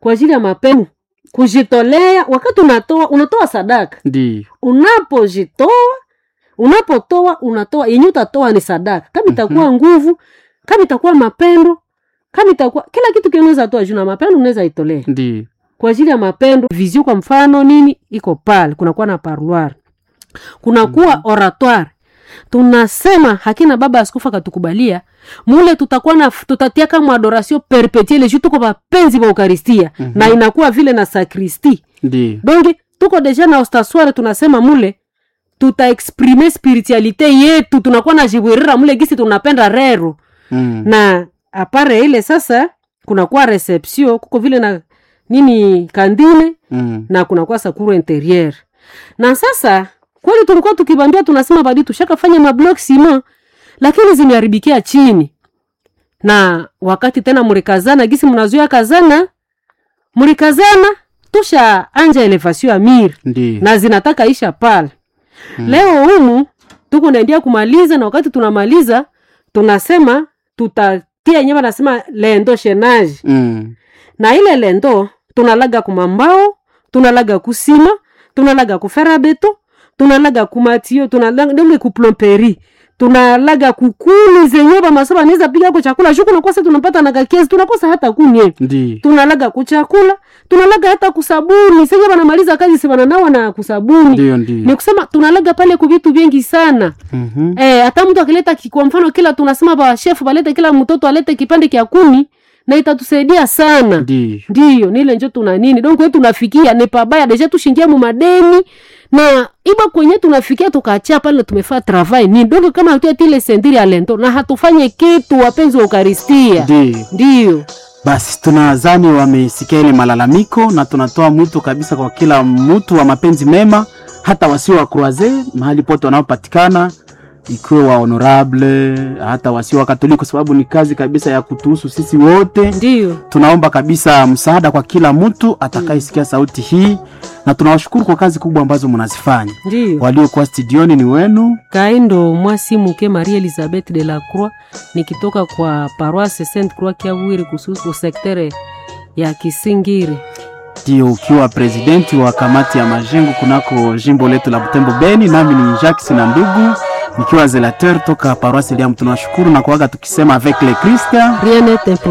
kwa ajili ya mapendo kujitolea wakati unatoa unatoa sadaka Ndiyo. unapojitoa unapotoa unatoa yenye utatoa ni sadaka kama itakuwa nguvu kama itakuwa mapendo kama itakuwa kila kitu kinaweza toa juu na mapendo unaweza itolea Ndiyo. kwa ajili ya mapendo vizio kwa mfano nini iko pale kunakuwa na parloir kunakuwa oratoire tunasema hakina baba askofu akatukubalia mule tutakuwa na tutatia kama adoration perpetuelle juu tuko wapenzi wa eukaristia Mhm. na inakuwa vile na sakristi Ndiyo. donc tuko deja na ostasware tunasema mule tutaexprime spiritualite yetu tunakuwa na jibwirira mule gisi tunapenda rero Mm. na apare ile sasa kunakuwa reception kuko vile na nini kandine Mm. na kunakuwa sakuru interieur na sasa kweli tulikuwa tukibambia tunasema badi tushakafanya mablok sima lakini zimeharibikia chini na wakati tena mlikazana gisi mnazuia kazana mlikazana tusha anja elevation ya miri Ndiyo. na zinataka isha pale mm. leo humu tuko naendia kumaliza na wakati tunamaliza tunasema tutatia nyema nasema lendo shenage Mm. na ile lendo tunalaga kumambao tunalaga kusima tunalaga kufera beto tunalaga kumatio tunalaga ndenge kuplomperi tunalaga kukuni zenye bamaso banaweza piga ko chakula shuku nakosa tunapata na kakiezi tunakosa hata kunye Ndiyo. tunalaga kuchakula tunalaga hata kusabuni senye banamaliza kazi si bananawa na kusabuni Ndiyo. ni Ndiyo. kusema tunalaga pale ku vitu vingi sana Mhm. eh, hata mtu akileta ki- kwa mfano kila tunasema ba chef balete kila mtoto alete kipande kya kuni na itatusaidia sana Ndiyo. ndiyo nile njo tuna nini donc kwe tunafikia ni pabaya deja tushingia mu madeni na iba kwenye tunafikia tukaachia pale tumefaa travail nini donc kama hatuatile sendiri ya lento na hatufanye kitu wapenzi wa ukaristia Ndiyo. ndiyo Basi tunadhani wamesikia ile malalamiko na tunatoa mwito kabisa kwa kila mtu wa mapenzi mema, hata wasio wa croise mahali pote wanaopatikana, ikiwe wa honorable, hata wasio wa Katoliki, kwa sababu ni kazi kabisa ya kutuhusu sisi wote. ndiyo Tunaomba kabisa msaada kwa kila mtu atakayesikia sauti hii, na tunawashukuru kwa kazi kubwa ambazo mnazifanya. ndiyo Waliokuwa studioni ni wenu kaindo mwasi muke marie elizabeth de la croix nikitoka kwa paroisse sainte croix kiawiri kususu sektere ya kisingiri ndio ukiwa presidenti wa kamati ya majengo kunako jimbo letu la Butembo Beni, nami ni Jacques na ndugu nikiwa zelateur toka paroisse Liam. Tunawashukuru na kuaga tukisema avec le Christ rien n'est